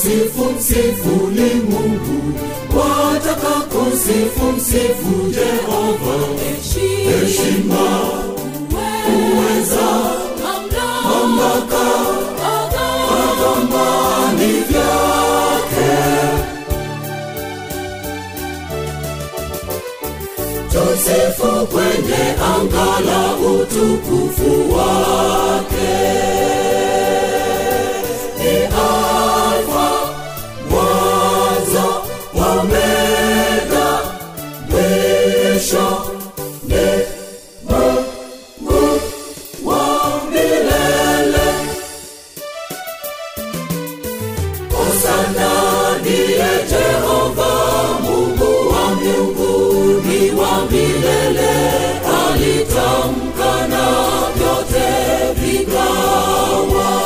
kusifu msifu ni Mungu, wataka kusifu msifu Jehova. Heshima, uweza, mamlaka, adhamani vyake. Tusifu kwenye anga la utukufu wake. Ni Alfa, mwanzo, Omega, mwisho ni Mungu wa milele. Hosana ndiye Jehova, Mungu wa mbinguni wa milele. Alitamka na vyote vikawa.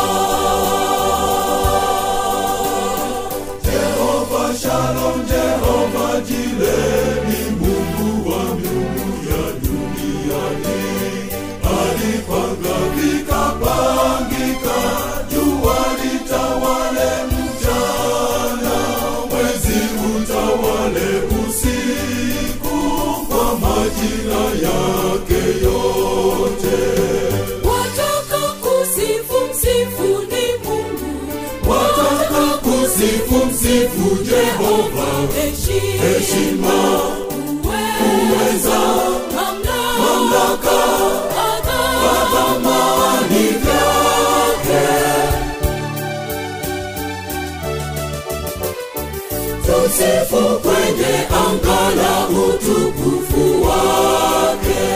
Jehova Shalom, Jehova Jire ni Mungu wa miungu ya duniani. Alipanga vikapangika, jua litawale mchana, mwezi utawale usiku, kwa majira yake yote. Wataka kusifu msifu ni Mungu, Wataka kusifu msifu Jehova, heshima, uweza, mamlaka, adhamani vyake. Tusifu kwenye anga la utukufu wake.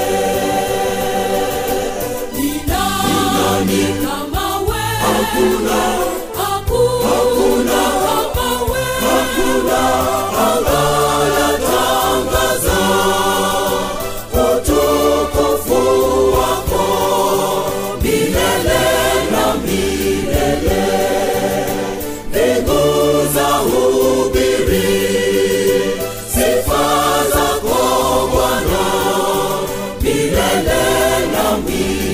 Ni nani kama wewe? Hakuna, Hakuna kama wewe. hakuna anayatangaza utukufu wako milele na milele. Mbingu za hubiri sifa zako Bwana milele na milele.